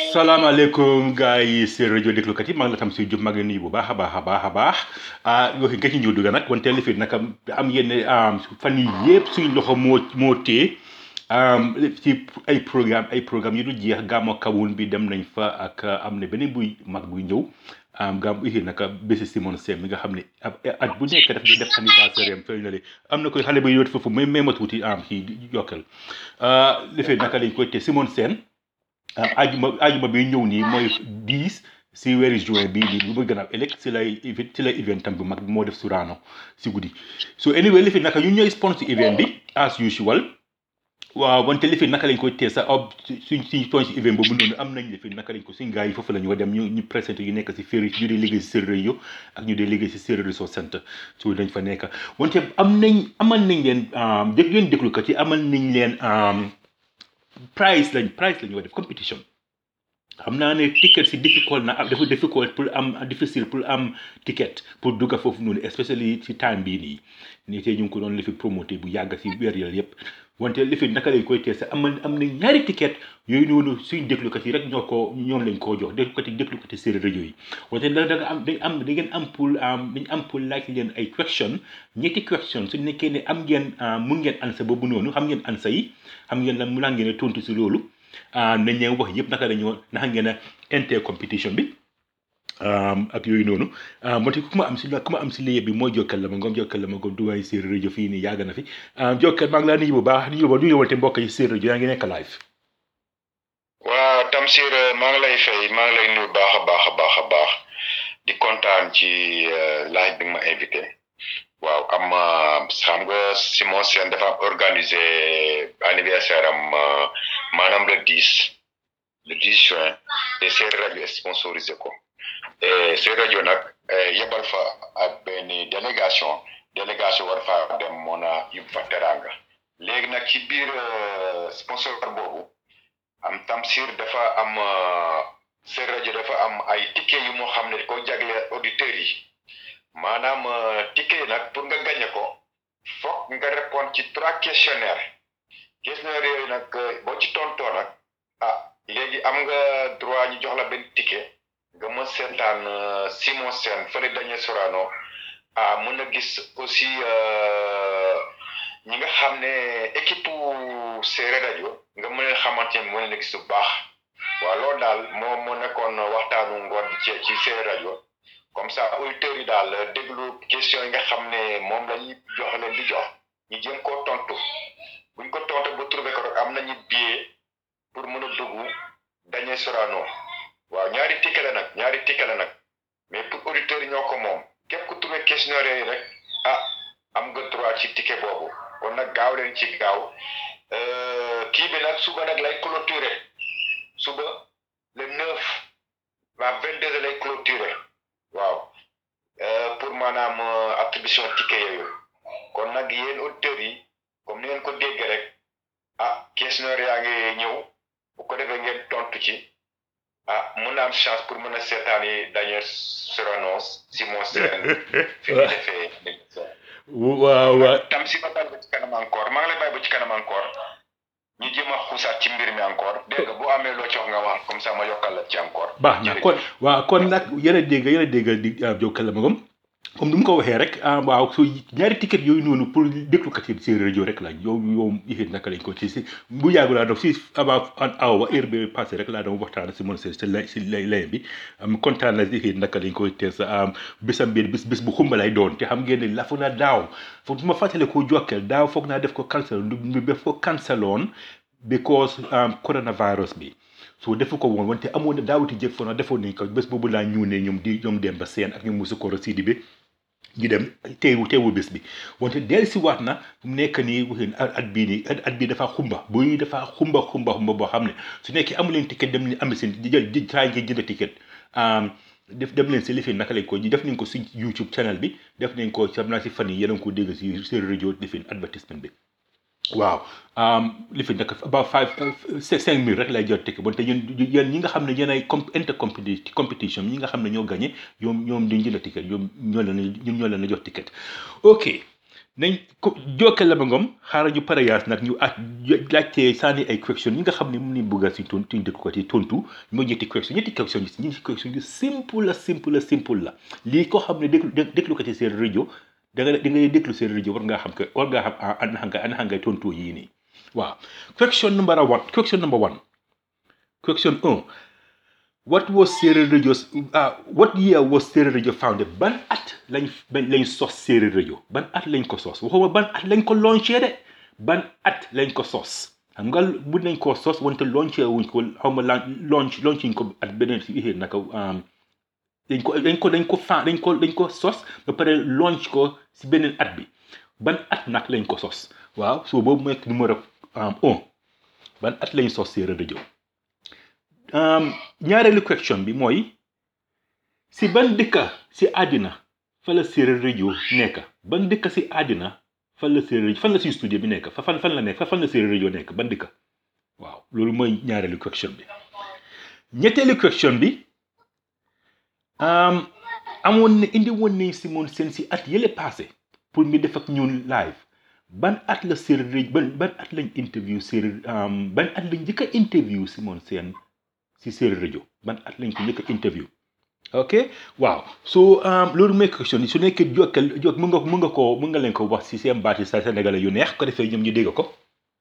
salaamaaleykum gars yi seen rajo déglukat yi maa ngi la tam si Diop maa ngi leen nuyu bu baax a baax a baax a baax ah yoo xam nga ci ñëw dugg nag wante li fi naka am yenn fan yii yëpp suñu loxo moo moo téye ci ay programme ay programme yu du jeex gàmmu kawun bi dem nañ fa ak am na beneen buy mag buy ñëw gàmmu yi naka bési Simon Sène mi nga xam ne at bu nekk daf di def anniversaire am fële na le am na koy xale ba yóot foofu may may ma tuuti am ci yokkal li fi naka lañ koy te Simon Sène ajuma ajuma bi ñëw nii mooy 10 si weeri juin bii nii bu muy gën a ëllëg si lay si lay event tam bu mag bi moo def Sorano si guddi so anyway li fi naka ñu ñooy sponsor event bi as usual waaw wante li fi naka lañ koy tee sa ob suñ suñ toñ si event boobu noonu am nañ li fi naka lañ ko suñ gars yi foofu la ñu dem ñu ñu présenté yu nekk si féeri ñu dee liggéey si séeréer yo ak ñu dee liggéey si séeréer resource centre so dañ fa nekk wante am nañ amal nañ leen dég leen déglukat yi amal nañ leen price lañ price lañu war def competition xam naa ne ticket si difficult na dafa difficult pour am difficile pour am ticket pour dugga foofu noonu especially si time bii nii nii tey ñu ngi ko doon lifi promoté bu yàgg si weer yàlla yëpp wante lifi naka lañ koy tees am am na ñaari ticket yooyu noonu suñ déglukat yi rek ñoo ko ñoom lañ koo jox déglukat yi déglukat yi séeréer rajo yi wante da nga am dañ am da ngeen am pour dañ am pour laaj leen ay question ñetti question su nekkee ne am ngeen mun ngeen ansa boobu noonu xam ngeen ansa yi xam ngeen lan mu laa ngeen a tontu si loolu nañ leen wax yëpp naka dañoo naka ngeen a inter competition bi ak yooyu noonu moo ku ma am si ku ma am si liggéey bi mooy jokkal la ma ngoom jokkal la ma ngoom duwaay séeréer rajo fii nii yàgg na fi jokkal maa ngi laa nuyu bu baax nuyu ba nuyu wante mbokk yi séeréer rajo yaa ngi nekk live waaw Tamsir maa ngi lay fay maa ngi lay nuyu baax a baax a baax a baax di kontaan ci laaj bi nga ma invité waaw am xam nga Simon Sène dafa am organisé anniversaire am maanaam le 10 le 10 juin te Séeréer rajo sponsorisé ko et Séeréer rajo nag yebal fa ak benn délégation délégation war fa dem mën a yóbbu fa teranga léegi nag ci biir sponsor boobu am Tamsir dafa am Séeréer rajo dafa am ay ticket yu moo xam ne ko jagleel auditeurs yi maanaam ticket yi nag pour nga gagné ko foog nga répondre ci trois questionnaires questionnaires yooyu nag boo ci tontoo nag ah léegi am nga droit ñu jox la benn ticket nga mën seetaan Simon Sène fële dañee Sorano ah mën a gis aussi ñi nga xam ne équipe Séeréer rajo nga mën a xamante ne mën a gis bu baax waaw loolu daal moo moo nekkoon waxtaanu ngoon bi ci ci Séeréer rajo comme ça auditeurs yi daal déglu question yi nga xam ne moom la ñuy jox leen di jox ñu jéem koo tontu buñ ko tontu ba trouvé ko rek am nañu billet pour mën a dugg dañee Sorano waaw ñaari ticket la nag ñaari ticket la nag mais pour auditeurs yi ñoo ko moom képp ku trouvé questionnaire yi rek ah am nga droit ci ticket boobu kon nag gaaw leen ci gaaw kii bi nag suba nag lay clôturer suba le neuf à vingt deux lay clôturer waaw pour maanaam attribution ticket yooyu kon nag yéen auditeurs yi comme ni ngeen ko dégg rek ah questionnaire yaa ngi ñëw bu ko defee ngeen tontu ci ah mun na am chance pour mën a seetaan yi dañuy Sorano Simon Sène fi ñu defee waaw waaw tam si ma bàyyi ba ci kanam encore maa ngi lay bàyyi ba ci kanam encore ñu jéem a xuusaat ci mbir mi encore dégg nga boo amee loo ci wax nga wax comme ça ma yokkal la ci encore baax na kon waaw kon nag yéen a dégg yéen a dégg di jokkal la ma gom comme ni mu ko waxee rek waaw so ñaari ticket yooyu noonu pour déglukat yi séeréer rajo rek la yow yow yéen naka lañ ko ci si bu yàggu laa doon si avant an awa heure bi passé rek laa doon waxtaan si mon si lay si lay lay bi am kontaan na si yéen naka lañ koy teel sa bésam bi bis bis bu xumba lay doon te xam ngeen ne lafu na daaw foog ma fàttale ko jokkeel daaw foog naa def ko cancel du def ko canceloon because coronavirus bi so defu ko woon wante amoon na daawati jëg fo na defoon nañ ko bés boobu laa ñëw ne ñoom di ñoom dem ba seen ak ñoom musu koro sidi bi ñu dem teewu teewu bés bi wante del si waat na mu nekk nii waxin at bii nii at bii dafa xumba buy dafa xumba xumba xumba boo xam ne su nekkee amu leen ticket dem ni am seen di jël di try ngeen jënd ticket def dem leen si lifin naka lañ ko def nañ ko si YouTube channel bi def nañ ko xam naa si fan yi yéen a ngi ko dégg si seen rajo lifin advertisement bi waaw li fi nekk about five cinq mille rek lay jot ticket wante yéen yéen ñi nga xam ne yéen ay com inter competition ñi nga xam ne ñoo gagné ñoom ñoom duñ jënd ticket ñoom ñoo leen ñun ñoo leen a jox ticket ok nañ ko jokkal la ba ngom xaaral ñu parayaas nag ñu at laajte sànni ay question yi nga xam ne mu ni bëgg a si ton tuñ dëkk ko ci tontu mooy ñetti question ñetti question yi ñetti question yu simple la simple la simple la lii ko xam ne déglu déglu ko ci seen rajo da nga da ngay déglu seen rajo war ngaa xam que war ngaa xam an xam nga an xam ngay tontu yii nii waaw question number one question number one question un what was Séeréer Radio uh, what year was Séeréer Radio founded ban at lañ lañ sos Séeréer Radio ban at lañ ko sos waxuma ban at lañ ko launché de ban at lañ ko sos xam nga bu nañ koo sos wante launché wuñ ko xaw ma launch launch ko at beneen si ixée naka dañ ko dañ ko dañ ko fa dañ ko dañ ko sos ba pare launch ko si beneen at bi ban at nag lañ ko sos waaw so boobu mooy numéro un ban at lañ sos Séeréer Radio ñaareelu question bi mooy si ban dëkka si àddina fa la Séeréer Radio nekk ban dëkka si àddina fan la Séeréer fan la si studio bi nekk fa fan fan la nekk fa fan la Séeréer Radio nekk ban dëkka waaw loolu mooy ñaareelu question bi ñetteelu question bi amoon na indi woon nañ si moon seen si at yële passé pour ñu def ak ñun live ban at la Séeréer Radio ban ban at lañ interview Séeréer ban at lañ njëkk a interview si moon seen si Séeréer Radio ban at lañ ko njëkk a interview ok waaw so loolu mooy question yi su nekkee jokkal jokk mun nga mun nga koo mun nga leen ko wax si seen baati sa sénégalais yu neex ko defee ñoom ñu dégg ko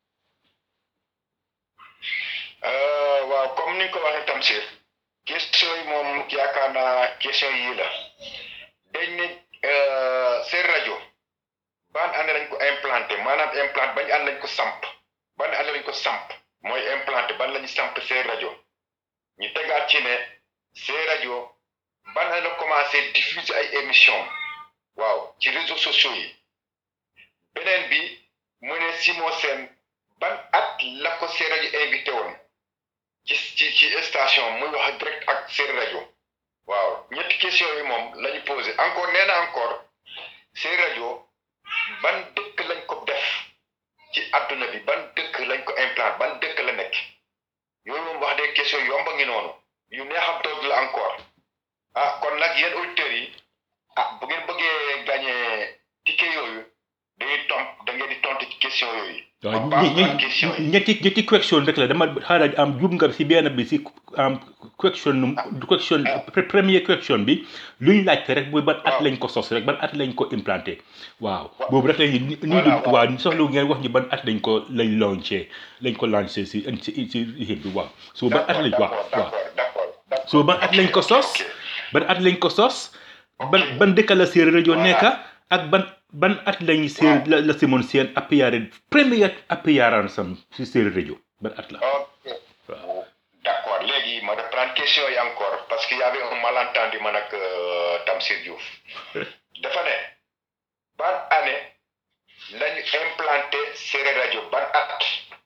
waaw comme ni nga ko waxee Tamsir question yi moom yaakaar naa question yii la dañ ne Séeréer Radio ban année lañ ko implanté maanaam implanté bañ ànd lañ ko samp ban année lañ ko samp mooy implanté ban lañu samp Séeréer Radio ñu tegaat ci ne Séeréer Radio ban la commencé diffuser ay émission waaw ci réseaux sociaux yi beneen bi mu ne Simon Sène ban at la ko Séeréer Radio invité woon ci ci ci station muy wax direct ak Séeréer Radio waaw ñetti question yi moom la ñu posé encore nee na encore Séeréer Radio ban dëkk lañ ko def ci adduna bi ban dëkk lañ ko implanté ban dëkk la nekk yooyu moom wax des questions yomba ngi noonu yu neexam toog la encore ah kon nag yéen auditeurs yi ah bu ngeen bëggee gagné ticket yooyu dañuy tomp da ngeen di tontu ci question yooyu. waaw ñetti ñetti question rek la dama xaaral am jub nga si benn bi si am question question premier question bi lu ñu laajte rek mooy ban at lañ ko sos rek ban at lañ ko implanté waaw boobu rek lañ ni ni waaw soxla ngeen wax ñu ban at lañ ko lañ lancé lañ ko lancé si si si bi waaw so ban at lañ waaw waaw so ban at lañ ko sos ban at lañ ko sos ban ban dëkk la Séeréer Radio nekk ak ban ban at lañ séer la la Simon Sène appearance première appearance am si Séeréer Radio ban at la ok d'accord léegi ma reprendre question yi encore parce que y avait un malentendu man ak Tamsir Diouf dafa ne ban année lañu implanté Séeréer Radio ban at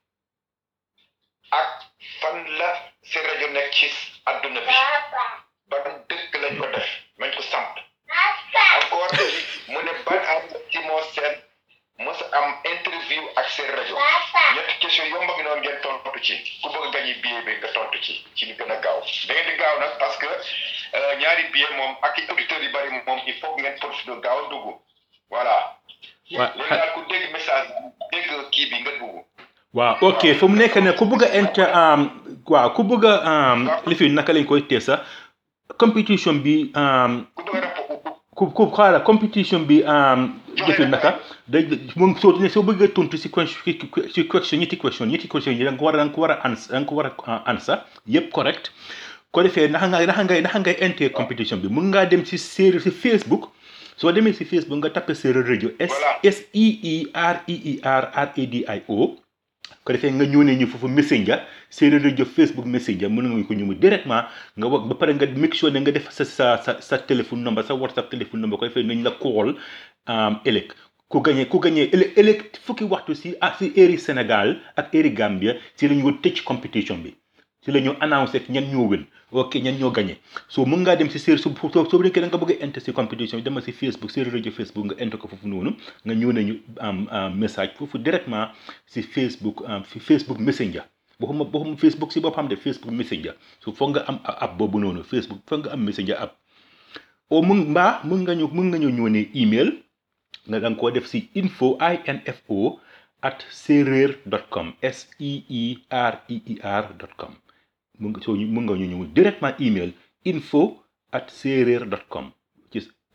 ak fan la Séeréer Radio nekk ci adduna bi ban dëkk lañ ko def mañ ko samp encore mu ne ban am Simon Sène mos a am interview ak Séeréer Radio ñetti question yomba ngi noonu ngeen tontu ci ku bëgg a gañi billet bi nga tontu ci ci li gën a gaaw da ngeen di gaaw nag parce que ñaari billet moom ak i auditeurs yu bari moom il faut ngeen profité gaaw a dugg voilà léegi daal ku dégg message dégg kii bi nga dugg waaw ok fu mu nekk ne ku bëgg a inter waaw ku bëgg a li fi naka lañ koy tee sax compétition bi ku bëgg a rep ku ku xaaral compétition bi defi naka day moom soo ne soo bëggee tontu si si question ñetti question ñetti question yi da nga ko war a da nga ko war a ans da nga ko war a ansa yëpp correct ko defee naxa nga naxa ngay naxa ngay enter compétition bi mun ngaa dem si séeréer si Facebook soo demee si Facebook nga tapé Séeréer Radio S S E E R E E R R A D I O ko defee nga ñëw ne ñu foofu messenger Séeréer Radio Facebook messenger mën nga ko ñëw directement nga wax ba pare nga make sure ne nga def sa sa sa sa téléphone number sa WhatsApp téléphone number ko defee nañ la call ëllëg ku gagné ku gagné ëllëg ëllëg fukki waxtu si ah si heure Sénégal ak heure Gambia si la ñu tëj compétition bi si la ñu annoncé ñan ñoo win ok ñan ñoo gagné so mën ngaa dem si séer su soo soo nekkee da nga bëgg a enter si compétition bi dama si Facebook Séeréer Radio Facebook nga enter ko foofu noonu nga ñëw nañu am message foofu directement si Facebook fi Facebook Messenger waxuma waxuma Facebook si boppam de Facebook Messenger so foog nga am app boobu noonu Facebook foog nga am Messenger app o mun mbaa mën nga ñu mën nga ñu ñëw ne email nga da nga koo def si info info at séeréer dot com s e e r e e r dot com mun nga soo mun nga ñu ñëw directement email info at séeréer dot com ci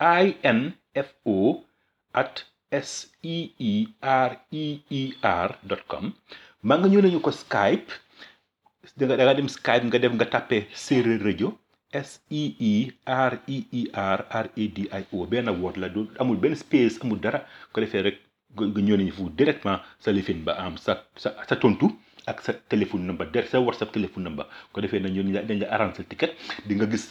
info at s e e r e e r dot com maa nga ñëw nañu ko Skype da nga da nga dem Skype nga def nga tàppee séeréer rajo S E E R E E R R A D I O benn woot la du amul benn space amul dara ko defee rek nga ñëw nañu foofu directement sa lifin ba am sa sa sa tontu ak sa téléphone number der sa whatsapp téléphone number ko defee na ñun dañ la arrange sa ticket di nga gis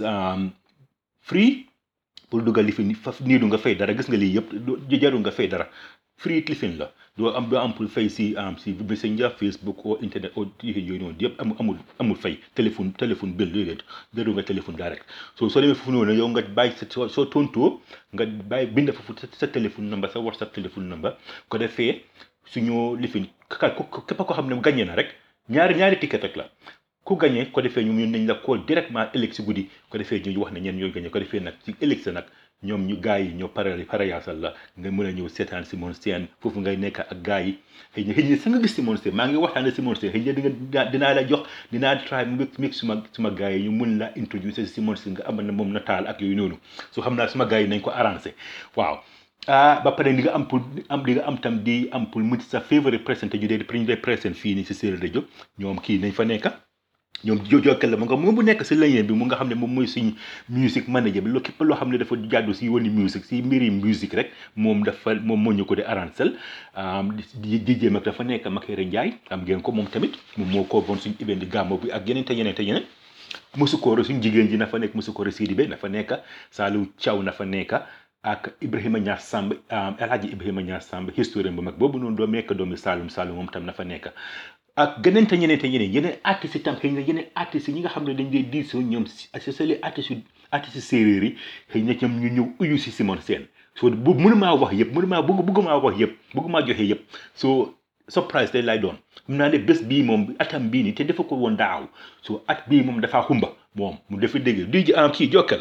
free pour dugal lifin fa nii du nga fay dara gis nga lii yëpp du jarul nga fay dara free lifin la doo am doo am pour fay si am si messenger facebook ou internet ou yooyu noonu yëpp amul amul amul fay téléphone téléphone bill déedéet jarul nga téléphone direct soo soo demee foofu noonu yow nga bàyyi sa soo soo tontoo nga bàyyi bind foofu sa téléphone number sa whatsapp téléphone number ko defee suñu lifin képp ko xam ne gagné na rek ñaari ñaari ticket rek la ku gagné ko defee ñoom ñun nañ la call directement ëllëg si guddi ko defee ñu wax ne ñeen ñooy gagné ko defee nag ci ëllëg sa nag ñoom ñu gars yi ñoo pare parayaasal la nga mën a ñëw seetaan Simon Sène foofu ngay nekk ak gars yi xëy na xëy na sa nga gis Simon Sène maa ngi waxtaane Simon Sène xëy na di nga dinaa la jox dinaa try mix suma suma gars yi ñu mun la introducer Simon Sène nga amal na moom nataal ak yooyu noonu so xam naa suma gars yi nañ ko arrangé waaw ah ba pare li nga am pour am li nga am tam di am pour mu sa favorite présenté ñu dee ñu dee présent fii nii si Séeréer rajo ñoom kii nañ fa nekk ñoom jokkal la mu nga moom bu nekk si lañeen bi mu nga xam ne moom mooy suñ music manager bi loo képp loo xam ne dafa jàddu si yooni musique si mbiri musique rek moom dafa moom moo ñu ko di arrangel di DJ mag dafa nekk Makere Ndiaye am ngeen ko moom tamit moom moo ko bon suñ event di gàmmo bi ak yeneen te yeneen te yeneen musukooro suñ jigéen ji na fa nekk musukooro Sidibé na fa nekk Saliou Thiaw na fa nekk ak Ibrahima Niass Samb El Hadji Ibrahima Niass Samb historien bu mag boobu noonu doo nekk doomi Saloum Saloum moom tam na fa nekk ak geneen te ñeneen te ñeneen yeneen artistes itam xëy na yeneen artistes yi nga xam ne dañ dee diisoo ñoom si c'est artistes yu artistes séeréer yi xëy na ñoom ñu ñëw uyu si Simon Sène so bu mënumaa wax yëpp mënumaa bëgg bëggumaa wax yëpp bëggumaa joxe yëpp so surprise day lay doon xam naa ne bés bii moom atam bii nii te dafa ko woon daaw so at bii moom dafaa xumba moom mu dafa dégg di am kii jokkal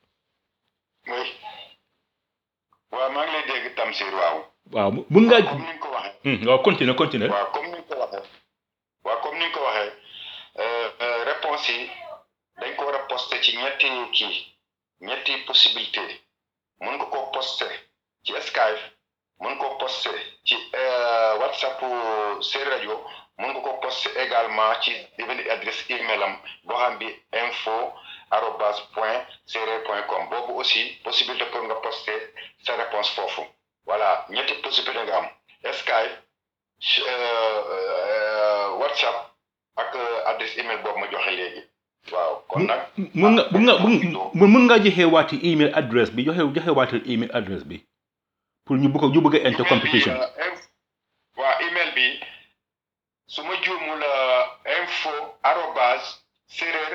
waaw maa ngi lay dégg Tamsir waaw waaw mun ngaa comme ni nga ko waxee waaw continue continue waaw comme ni nga ko waxee waaw comme ni nga ko waxee réponse yi dañ ko war a posté ci ñetti kii ñetti possibilité mën nga koo posté ci Skype mën ko posté ci WhatsApp Séeréer rajo mën nga ko posté également ci benn adresse email am boo xam bi info arobase point séeréer point com boobu aussi possibilité pour nga posté sa réponse foofu voilà ñetti possibilité nga am Skype WhatsApp ak adresse email boobu ma joxe léegi waaw kon nag mun nga mun nga mun nga joxe waati email adresse bi joxe joxe waati email adresse bi pour ñu bëgg ñu bëgg a enter competition waaw email bi su ma juumul info arobase séeréer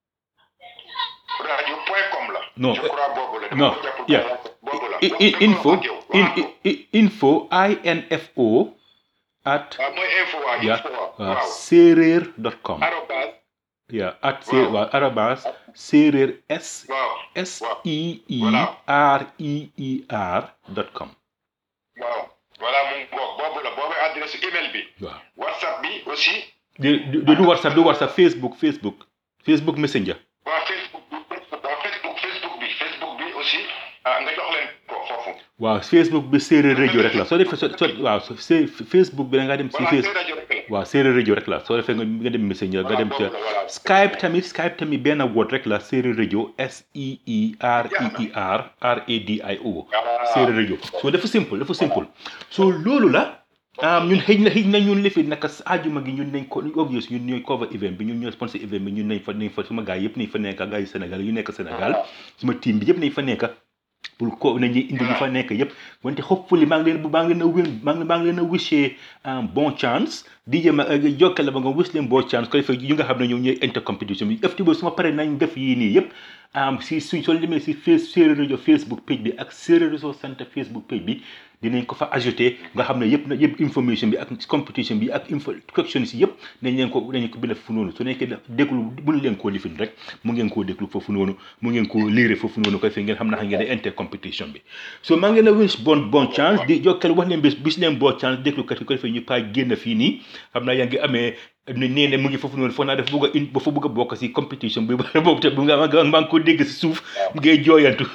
rajo point com la non je crois boobu la non yeah boobu la info info info at waaw mooy info waaw yeah info waaw waaw séeréer dot com arobase yeah at séeréer waaw arabas séeréer s waaw s e e Voilà. r e e r dot com waaw voilà mu ngoog boobu la boobu adresse email bi waaw whatsapp bi aussi di di du whatsapp du whatsapp facebook facebook facebook messenger waa facebook bi waa facebook facebook bi facebook bi aussi ah nga jox leen ko foofu waaw facebook bi séeréer rajo rek la soo defee so so waaw so see facebook bi da nga dem si voilà face c'est rajo rek la waaw séeréer rajo rek la soo defee nga nga dem messenger nga dem ca Voilà, boobu la, voilà. skype tamit skype tamit benn word rek la séeréer rajo s e e r e e r r a d i o Voilà. séeréer rajo so dafa simple dafa simple so loolu la ah ñun xëy na xëy na ñun lifi naka ajuma gi ñun nañ ko obvious ñun ñooy cover event bi ñun ñooy sponsor event bi ñun nañ fa nañ fa suma gars yëpp nañ fa nekk gars yi Sénégal yu nekk Sénégal suma team bi yëpp nañ fa nekk pour ko nañuy indi ñu fa nekk yëpp wante hopefully maa ngi leen maa ngi leen a win maa ngi maa ngi leen a wishee bon chance di jëm a jokkale ba nga wish leen bon chance ko defee ñu nga xam ne ñoom ñooy inter competition bi ëfti ba suma pare nañ def yii nii yëpp am si suñ soo demee si face séeréer rajo Facebook page bi ak séeréer rajo sant Facebook page bi dinañ ko fa ajouté nga xam ne yëpp na yëpp information bi ak competition bi ak info questions yi yëpp dañ leen ko dañ ko bind foofu noonu su nekkee da déglu buñ leen koo lifin rek mu ngeen koo déglu foofu noonu mu ngeen koo liire foofu noonu koy fi ngeen xam naka ngeen di inter competition bi so maa ngi leen a wish bon bon chance di jokkal wax leen bis bis leen bon chance déglukat yi ko defee ñu paa génn fii nii xam naa yaa ngi amee nee ne mu ngi foofu noonu foog naa dafa bëgg a in dafa bëgg a bokk si competition bi boobu te bu nga maa ngi ko dégg si suuf ngay jooyantu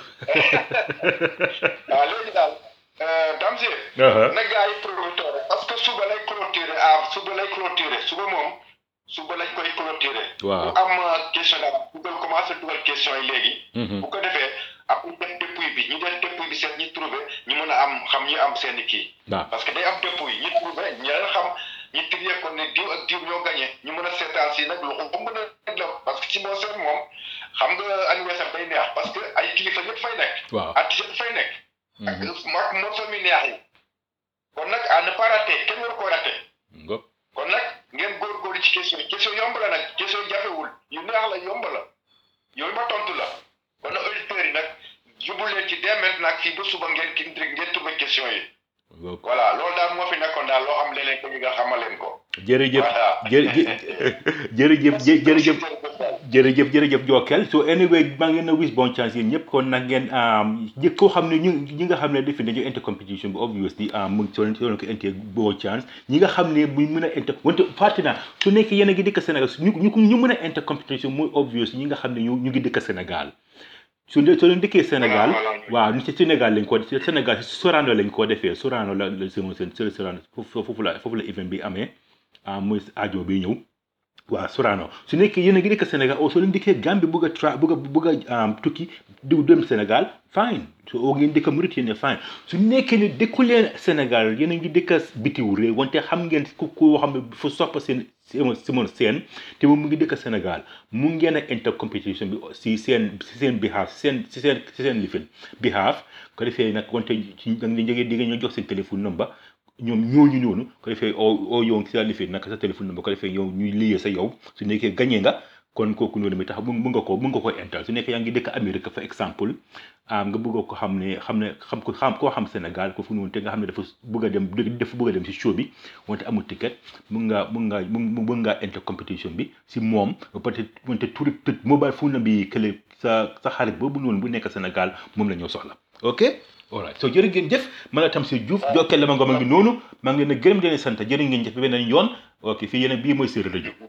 waaw léegi daal Tamsir na gars yi profité rek parce que suba lay clôturer ah suba lay clôturer suba moom suba lañ koy clôturer waaw bu am question daal dugal commencé dugal question yi léegi bu ko defee ak ñu def dépouille bi ñu def dépouille bi seet ñi trouvé ñu mën a am xam ñi am seen i kii waaw parce que day am dépouille ñi trouvé ñi xam ñi trié ko ne diw ak diw ñoo gagné ñu mën a seetaan si nag loxo bu mën a la parce que si boo seet moom xam nga anniversaire day neex parce que ay kilifa yëpp fay nekk waaw artiste yëpp fay nekk ak mag morceau mi neex yi kon nag à ne pas rater kenn war koo rater ngop kon nag ngeen góorgóorlu ci question yi question yomb la nag question yi jafewul yu neex la yomb la yooyu ma tontu la kon nag auditeurs yi nag jubul leen ci dès maintenant fii ba suba ngeen ki ngeen trouvé question yi ngop voilà loolu daal moo fi nekkoon daal loo xam leneen ko ñu nga xamal leen ko jërëjëf voilà jërëjëf jërëjëf jërëjëf jërëjëf jërëjëf Jokal so anyway maa ngi leen a wish bon chance yéen ñëpp kon nag ngeen jëkk koo xam ne ñu ñi nga xam ne defi nañu inter competition bi obviously mu ngi soo leen ko inter bon chance ñi nga xam ne muy mën a inter wante fàtte naa su nekkee yéen a ngi dëkk Sénégal ñu ñu ñu mën a inter competition muy obvious ñi nga xam ne ñu ñu ngi dëkk Sénégal su dee soo leen dëkkee Sénégal waaw ni ci Sénégal lañ ko Sénégal si Sorano lañ ko defee Sorano la la seen seen Sorano foofu foofu la foofu la event bi amee ah muy aajo bi ñëw waaw Sorano su nekkee yéen a ngi dëkk Sénégal o soo leen dëkkee Gambie bëgg a tra bëgg a bëgg a tukki du dem Sénégal fine su oo ngeen dëkk Mauritanie fine su nekkee ne dëkku leen Sénégal yéen a ngi dëkk bitiw réew wante xam ngeen ku koo xam ne fa soppa seen Simon Sène te moom mu ngi dëkk Sénégal mu ngeen a inter competition bi si seen si seen behalf seen si seen si seen lifin behalf ko defee nag wante ci da nga jógee di nga ñoo jox seen téléphone number ñoom ñooñu noonu ko defee oo oo yow si sa lifin nag sa téléphone number ko defee yow ñuy liyee sa yow su nekkee gagné nga kon kooku noonu mi tax mu nga ko mu nga ko intal su nekkee yaa ngi dëkk Amérique fa exemple nga bëgg ko xam ne xam ne xam ko xam koo xam Sénégal ko fu noonu te nga xam ne dafa bëgg a dem dafa bëgg a dem si show bi wante amul ticket mun ngaa mun ngaa mun ngaa inter competition bi si moom peut être wante turi mobile phone bi kële sa sa xarit boobu noonu bu nekk Sénégal moom la ñoo soxla ok alright so jërë ngeen jëf man a tam si Diouf jokkeel la ma ngoma ngi noonu maa ngi leen a gërëm di leen sant jërë ngeen jëf beneen yoon ok fii yéen bii mooy Séeréer rajo